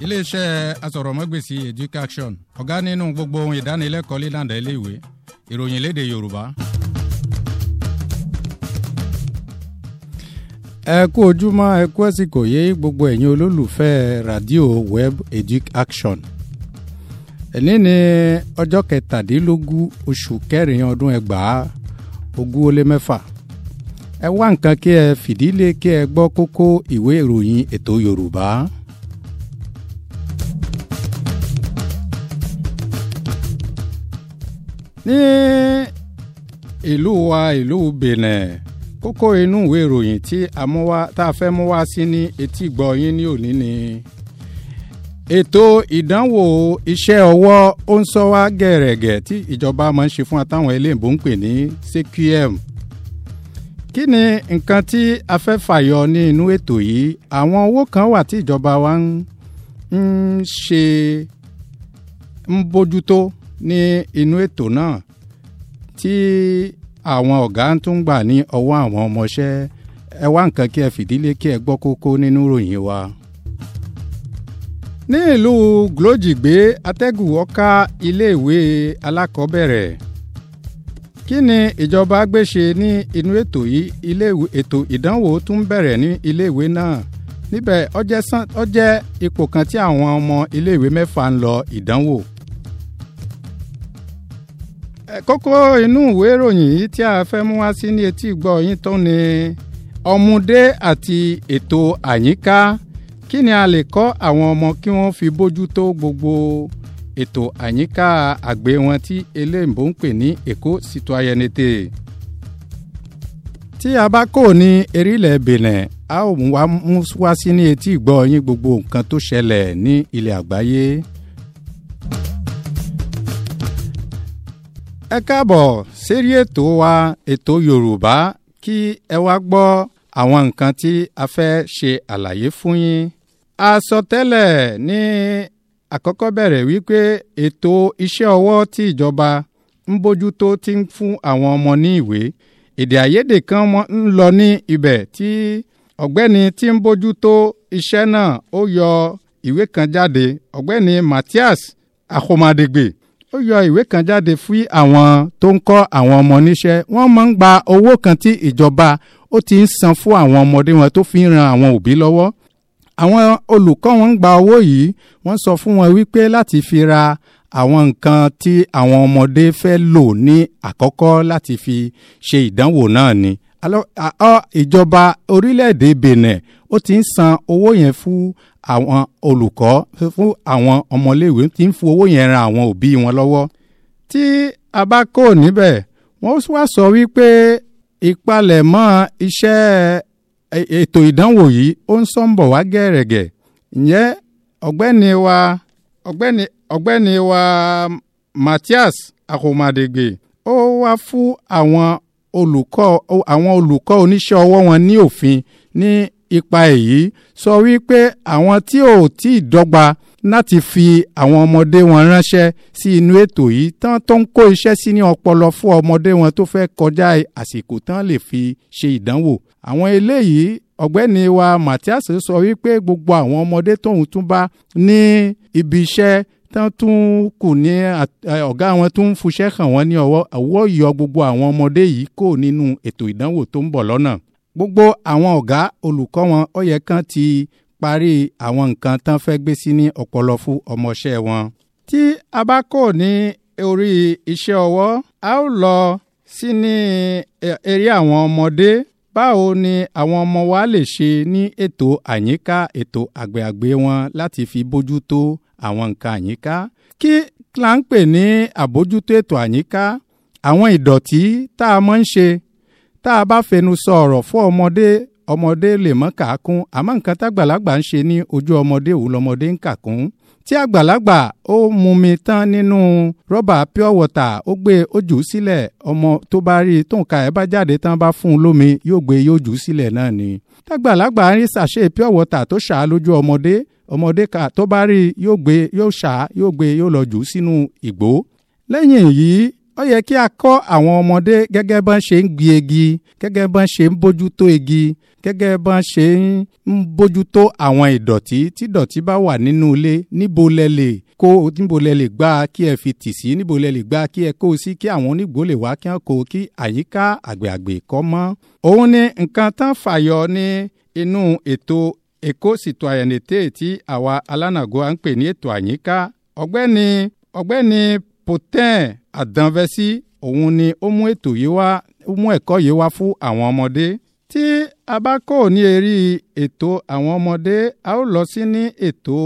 iléeṣẹ́ asọ̀rọ̀mọ́gbèsì education ọ̀gá nínú gbogbo ohun ìdánilẹ́kọ̀ọ́ lílànà iléèwé ìròyìn léde yorùbá. ẹ kú ojúmọ́ ẹ kú ẹ̀sìnkò yé gbogbo ẹ̀yin olólùfẹ́ radio web education ẹ̀ní ní ọjọ́ kẹtàdínlógún oṣù kẹrin ọdún ẹgbàá ogún ó lé mẹ́fà ẹ wá nǹkan kí ẹ fìdílé kí ẹ gbọ́ kókó ìwé ìròyìn ètò yorùbá. ní ìlú wa ìlú benin kókó inú ìwé ìròyìn tí a mú wá tá a fẹ́ mú wá sí ní etí gbọ́ yín ní òní ni ètò ìdánwò iṣẹ́ ọwọ́ ó ń sọ wá gẹ̀rẹ̀gẹ̀ tí ìjọba máa ń ṣe fún àtàwọn eléyìnbó ń pè ní cqm kí ni nǹkan tí a fẹ́ fàyọ ní inú ètò yìí àwọn owó kan wà tí ìjọba wa ń ṣe ń bójútó ní inú ètò náà tí àwọn ọ̀gá tún gbà ní ọwọ́ àwọn ọmọọṣẹ́ ẹ wá nǹkan kí ẹ fìdílé kí ẹ gbọ́ kókó nínú ìròyìn wa. ní ìlú glójìgbé atẹ́gùn ọ̀ka iléèwé alákọ̀ọ́bẹ̀rẹ̀ kí ni ìjọba gbéṣe ní inú ètò yìí iléèwé ètò ìdánwò tún bẹ̀rẹ̀ ní iléèwé náà níbẹ̀ ó jẹ́ ipò kan tí àwọn ọmọ iléèwé mẹ́fà ń lọ ìdánwò kókó inú ìwé ìròyìn yìí tí a fẹ́ mú wá sí ní etí gbọ́ yín tó ni ọmọdé àti ètò àyíká kí ni a lè kọ́ àwọn ọmọ kí wọ́n fi bójú tó gbogbo ètò àyíká àgbè wọn tí eléyìnbó ń pè ní èkó citoyenneté tí a bá kò ní erílẹ̀ benin a ó mú wá sí ní etí gbọ́ yín gbogbo nǹkan tó ṣẹlẹ̀ ní ilẹ̀ àgbáyé. ẹ káàbọ̀ sérí ètò wa ètò yorùbá kí ẹ wá gbọ́ àwọn nǹkan tí a fẹ́ ṣe àlàyé fún yín. a sọ tẹ́lẹ̀ ní àkọ́kọ́ bẹ̀rẹ̀ wípé ètò iṣẹ́ ọwọ́ tí ìjọba ń bójútó ti ń fún àwọn ọmọ ní ìwé èdè àìyedè kan ń lọ ní ibẹ̀ tí ọ̀gbẹ́ni tí ń bójútó iṣẹ́ náà ó yọ ìwé kan jáde ọ̀gbẹ́ni matthias ahomadegbe ó yọ ìwé kan jáde fún àwọn tó ń kọ́ àwọn ọmọ níṣẹ́ wọ́n máa ń gba owó kan tí ìjọba ó ti ń san fún àwọn ọmọdé wọn tó fi ń ran àwọn òbí lọ́wọ́ àwọn olùkọ́ wọn ń gba owó yìí wọ́n sọ fún wọn wípé láti fi ra àwọn nǹkan tí àwọn ọmọdé fẹ́ lò ní àkọ́kọ́ láti fi ṣe ìdánwò náà ni ìjọba orílẹ̀-èdè benin ó ti ń san owó yẹn fún àwọn olùkọ́ fún àwọn ọmọléèwé tí ń fún owó yẹn ran àwọn òbí wọn lọ́wọ́. tí a bá kó níbẹ̀ wọ́n wá sọ wípé ìpalẹ̀mọ́ iṣẹ́ ètò ìdánwò yìí ó ń sọ́nbọ̀ wá gẹ̀rẹ̀gẹ̀ ǹjẹ́ ọ̀gbẹ́ni wa ọ̀gbẹ́ni ọ̀gbẹ́ni wa matthias ahomadegbe ó wá fún àwọn olùkọ́ àwọn olùkọ́ oníṣẹ́ ọwọ́ wọn ní òfin ní ipa èyí sọ wípé àwọn tí ò tí ì dọ́gba láti fi àwọn ọmọdé wọn ránṣẹ́ sí inú ètò yìí tán tó ń kó iṣẹ́ sí ní ọpọlọ fún ọmọdé wọn tó fẹ́ kọjá àsìkò tán lè fi ṣe ìdánwò. àwọn eléyìí ọ̀gbẹ́ni wa matthias sọ wípé gbogbo àwọn ọmọdé tóun tún bá ní ibi iṣẹ́ tán tún kù ní ọ̀gá wọn tún ń fuṣẹ́ hàn wọ́n ní ọwọ́ àwọ̀ yọ gbogbo àwọn ọmọdé yìí kò nínú ètò ìdánwò tó ń bọ̀ lọ́nà gbogbo àwọn ọ̀gá olùkọ́ wọn ó yẹ kán ti parí àwọn nǹkan tán fẹ́ gbé sí ní ọpọlọ fún ọmọọṣẹ́ wọn. tí a bá kò ní orí iṣẹ́ ọwọ́ a ó lọ sí ní eré àwọn ọmọdé báwo ni àwọn ọmọ wa lè ṣe ní ètò àyíká ètò àgbẹ̀àgbẹ̀ wọn láti fi bójú tó àwọn nǹkan àyíká kí là ń pè ní àbójútó ètò àyíká àwọn ìdọ̀tí tá a máa ń ṣe tá a bá fẹnu sọ ọ̀rọ̀ fún ọmọdé ọmọdé lè mọ́ kàákún àmọ́ nǹkan tágbàlagbà ń ṣe ní ojú ọmọdé òun lọmọdé ń kàkún tí àgbàlagbà ó mumi tán nínú rọ́bà pure water ó gbé ó jù ú sílẹ̀ ọmọ tó bá rí i tó nǹka ẹ̀ bá jáde tán bá fún un lómi yóò gbé yóò jù ú sílẹ̀ náà ni tágbàlagbà ń rí sàṣe pure water tó ṣà á lójú ọmọdé ọmọdé ká tó bá rí i yóò gbé yóò ṣà á yóò gbé yóò lọ jù ú sínú ìgbó lẹ́yìn èyí ó yẹ kí a kọ́ àwọn ọmọdé gẹ́gẹ́ bọ́n ṣe ń gbi igi gẹ́gẹ́ bọ́n ṣe ń bójútó igi gẹ́gẹ́ bọ́n ṣe ń bójútó àwọn ìdọ̀tí tí ìdọ̀tí bá wà nínú ilé níbo lẹ lè kó níbo lẹ lè gbá kí ẹ fi tì sí níbo lẹ lè gbá kí ẹ kó sí kí àwọn onígbò lè wá kí wọn kó kí àyíká àgbègbè kọ́ mọ́. òun ni nǹkan tán fàyọ ní inú ètò èkó citoyenneté tí àwa alánàgó à ń pè ní ètò àyíká ọ̀gbẹ́ni ọ̀gbẹ́ni potin àdánvẹ́sí òun ni ó mú ètò yìí wá ó mú ẹ̀kọ́ yìí wá fún àwọn ọmọdé tí a bá kò ní erí ètò àwọn ọmọdé a ó lọ sí ní ètò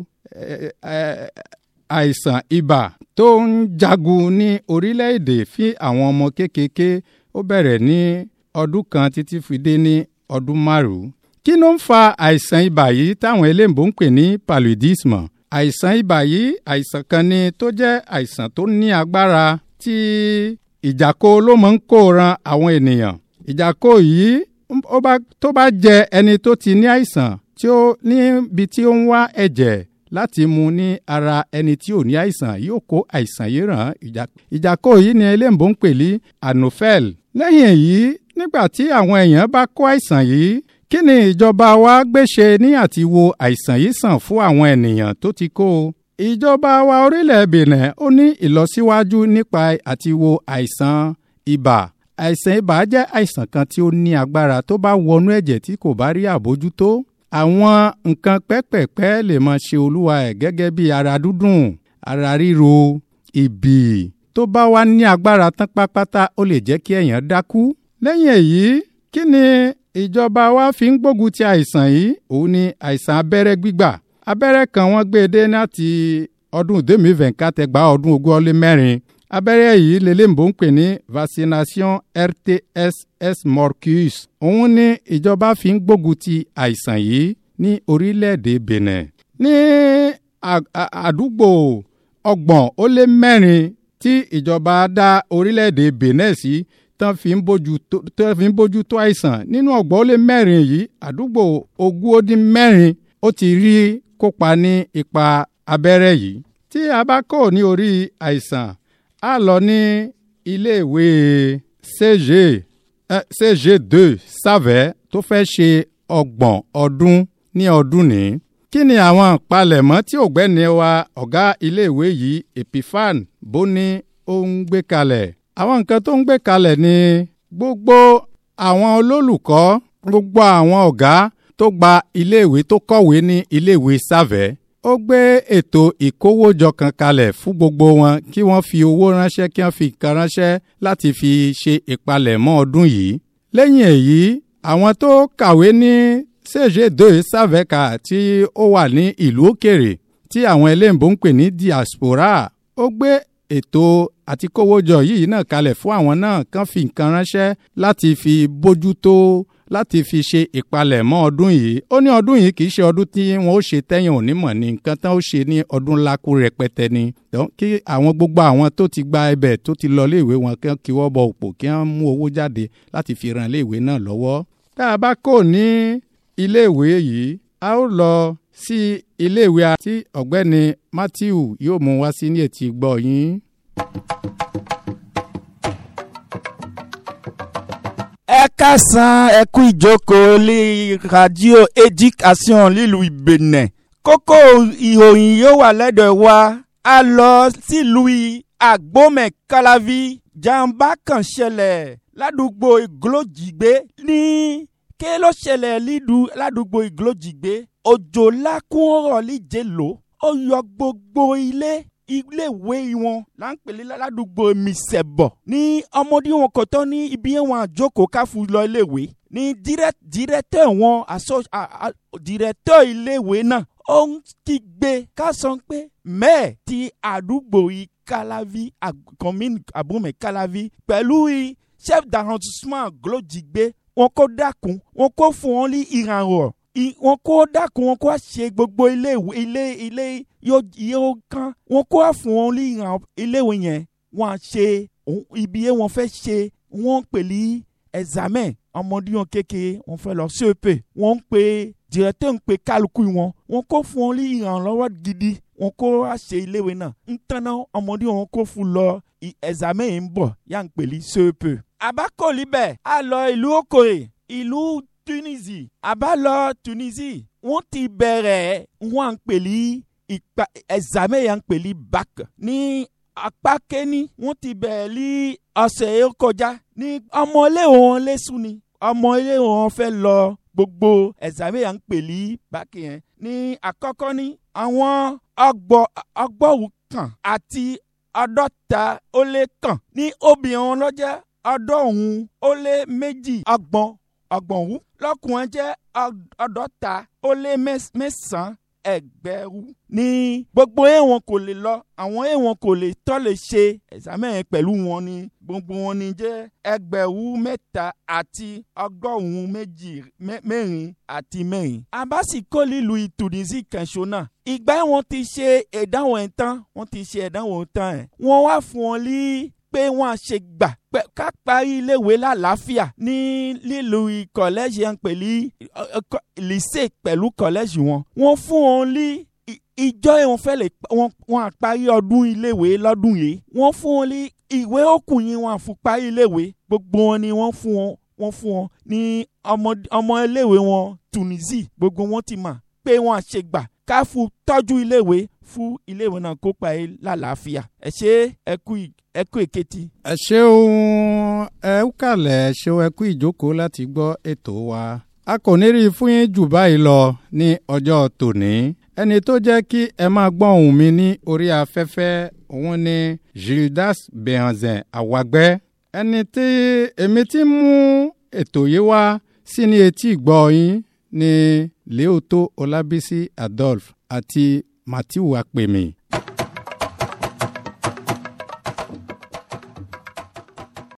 àìsàn ibà tó ń jagun ní orílẹ̀-èdè fún àwọn ọmọ kéékèèké ó bẹ̀rẹ̀ ní ọdún kan títí fi dé ní ọdún márùn-ún. kí ló ń fa àìsàn ibà yìí táwọn eléǹbó ń pè ní paludisme? àìsàn ibà yìí àìsàn kan ni tó jẹ́ àìsàn tó ní agbára tí ìjàkó ló máa ń kó ran àwọn ènìyàn. ìjàkó yìí tó bá jẹ ẹni tó ti ní àìsàn tí ó níbi tí ó ń wá ẹ̀jẹ̀ láti mu ní ara ẹni tí ò ní àìsàn yóò kó àìsàn yìí ràn ìjàkó yìí ni eléǹbó ń pè ní anophel. lẹ́yìn èyí nígbà tí àwọn èèyàn bá kó àìsàn yìí kí ni ìjọba wa gbéṣe ní àti wo àìsàn yìí sàn fún àwọn ènìyàn tó ti kó o. ìjọba wa orílẹ̀ Benin ó ní ìlọsíwájú nípa àti wo àìsàn ibà. àìsàn ibà jẹ́ àìsàn kan tí ó ní agbára tó bá wọnú ẹ̀jẹ̀ tí kò bá rí àbójútó. àwọn nǹkan pẹ́pẹ̀pẹ́ lè máa ṣe olúwa ẹ̀ gẹ́gẹ́ bí ara dúdùn ara ríro ìbì tó bá wá ní agbára tán pátápátá ó lè jẹ́ kí èèyàn dákú. lẹ́yìn èyí kí ni ìjọba wa fi ń gbógun ti àìsàn yìí òun ni àìsàn abẹ́rẹ́ gbígbà abẹ́rẹ́ kan wọ́n gbé e dé láti ọdún 2024 ẹgbàá ọdún ogún ọlé mẹ́rin abẹ́rẹ́ yìí lélẹ́mbò ń pè ní vaccination rtss morcus òun ni ìjọba fi ń gbógun ti àìsàn yìí ní orílẹ̀-èdè Benin ní àdúgbò ọgbọ̀n ó lé mẹ́rin tí ìjọba dá orílẹ̀-èdè Benin sí tán fi ń bójú tó tán fi ń bójú tó àìsàn nínú ọgbọ̀n ó lé mẹ́rin yìí àdúgbò ogún ó dín mẹ́rin ó ti rí kópa ní ipa abẹ́rẹ́ yìí tí a bá kò ní orí àìsàn a lọ ní iléèwé CG eh, CG2 Sàvẹ́ tó fẹ́ ṣe ọgbọ̀n ọdún ní ọdún ní. kí ni àwọn ìpalẹ̀mọ́ tí ọ̀gbẹ́ni wa ọ̀gá iléèwé yìí Epifan Bóní ó ń gbé kalẹ̀? àwọn nǹkan tó ń gbé kalẹ̀ ni gbogbo àwọn olólùkọ́ gbogbo àwọn ọ̀gá tó gba iléèwé tó kọ̀wé ní iléèwé Sàvẹ́ ó gbé ètò ìkówójọ kan kalẹ̀ fún gbogbo wọn kí wọ́n fi owó ránṣẹ́ kí wọ́n fi nǹkan ránṣẹ́ láti fi ṣe ìpalẹ̀mọ́ ọdún yìí. lẹ́yìn èyí àwọn tó kàwé ní CG2 Sàvẹ́kà tí ó wà ní ìlú òkèrè tí àwọn eléǹbó ń pè ní diaspora ó gbé ètò àti kówójọ yìí náà kalẹ̀ fún àwọn náà kàn fi nǹkan ránṣẹ́ láti fi bójútó láti fi ṣe ìpalẹ̀mọ́ ọdún yìí ó ní ọdún yìí kì í ṣe ọdún tí wọ́n ó ṣe tẹ́yìn òní mọ̀ ní nǹkan tán ó ṣe ní ọdún lákú rẹpẹtẹ ni kí àwọn gbogbo àwọn tó ti gba ibẹ̀ tó ti lọ iléèwé wọn kí wọ́n kí wọ́n bọ òpó kí wọ́n mú owó jáde láti fi ran iléèwé náà lọ́wọ́. tá a bá kò ní iléèwé yìí a ó lọ sí iléèwé tí ọ̀gbẹ́ni Matthew yóò mú wá sí ní etí gbọ́ yín. ẹ kásán ẹ kú ìjókòó lé radio education lílu ìbẹ̀nẹ̀ kókó ìròyìn yóò wà lẹ́dọ̀ wa a lọ sílùú àgbọ̀mẹ̀ kalavi jàǹbá kan ṣẹlẹ̀ ládùúgbò ìglójìgbé ní ké ló ṣẹlẹ̀ ládùúgbò ìglójìgbé òjò lákún ọ̀rọ̀ líje lò ó yọ gbogbo ilé iléèwé wọn là ń pèlè ládùúgbò mísẹ̀bọ̀ ní ọmọdé wọn kò tán ní ibi wọn àjókòó káfù lọ iléèwé ní dírẹ́tẹ̀ wọn àṣọ dírẹ́tẹ̀ iléèwé náà ó ń kígbe ká sọ pé mẹ́ẹ̀ ti àdúgbò yìí kalavi commune abúmẹ̀ kalavi pẹ̀lú chef d'arrondissement glójìgbé wọn kó dákun wọn kó fún wọn ní ìrànwọ́ wọn kó dákun wọn kó ṣe gbogbo ilé ilé ilé yóò kán wọn kó fún wọn ní ìràn iléèwé yẹn wọn à ṣe ibi yẹn wọn fẹ́ ṣe wọn ń pè ní examen ọmọdé wọn kékeré wọn fẹ́ lọ CEP wọn ń pè directeur ń pè kálukú wọn wọn kó fún wọn ní ìrànlọ́wọ́ gidi wọn kó wá ṣe iléèwé náà ń tanná ọmọdé wọn kó fún lọ ẹ̀sàmẹ́ yìí ń bọ̀ yà ń pèlí sèpè. àbákòlì bẹ́ẹ̀ a lọ ìlú okòye ìlú tunisi àbá lọ tunisi wọ́n ti bẹ̀rẹ̀ wọ́n à ń pèlí ìpa ẹ̀sàmẹ́ yà ń pèlí bac ní apá kẹ́ni wọ́n ti bẹ̀rẹ̀ lí ọ̀sẹ̀ yìí kọjá ní ọmọlé wọn lẹ́sùn ni ọmọlé wọn fẹ́ lọ gbogbo ẹ̀sàmẹ́ yà ń pèlí bac yẹn ní àkọ́kọ́ ní àwọn ọgbọ̀wù kan àti ọdọ́ta ó lé kàn ní obìnrin lọ́jẹ́ ọdọ́hun ó lé méjì ọgbọ̀n ọgbọ̀nwú lọ́kùnrin jẹ́ ọdọ́ta ó lé mẹ́sàn-án ẹgbẹ̀rún ní gbogbo èèwọ̀n kò lè lọ àwọn èèwọ̀n kò lè tọ́ lè ṣe ẹ̀sàmẹ́yìn pẹ̀lú wọn ni gbogbo wọn ni jẹ́ ẹgbẹ̀rún mẹ́ta àti ọgọ́rùn-ún méjì mẹ́rin àti mẹ́rin. abasi kò lílu ìtùnìsí kẹ̀sọ́ náà ìgbà wọn ti ṣe ìdánwò ẹ̀ tán wọ́n ti ṣe ìdánwò tán ẹ̀ wọ́n wá fún wọn lí pé wọ́n á ṣe gbà ká parí iléèwé lálàáfíà ní lílu kọ̀lẹ́jì yẹn pẹ̀lú lycée pẹ̀lú kọ̀lẹ́jì wọn. wọ́n fún wọn lí ìjọ ìwọ̀n fẹ́ lè wọ́n á parí ọdún iléèwé lọ́dún yìí. wọ́n fún wọn lí ìwé òkun yìí wọ́n á fún parí iléèwé gbogbo wọn ni wọ́n fún wọn wọ́n fún wọn ní ọmọ iléèwé wọn Tunisie gbogbo wọn ti mà pé wọ́n á ṣe gbà ká fún tọ́jú iléèwé fún iléèwé náà kó parí lálàáfíà ẹ ṣe ẹ kú ẹ kú èkejì. ẹ ṣeun ẹ kàlẹ̀ ẹ ṣeun ẹ kú ìjókòó láti gbọ́ ètò wa. a kò ní rí i fún yín jù báyìí lọ ní ọjọ́ tòní. ẹni tó jẹ́ kí ẹ máa gbọ́ ohùn mi ní orí afẹ́fẹ́ òun ni Gildas Behanzin Àwàgbẹ́. ẹni tí èmi ti mú ètò yìí wá sí ní etí ìgbọ́ yín ní Léòtó Ọlábísí Adolphe àti Matthew Apèmí.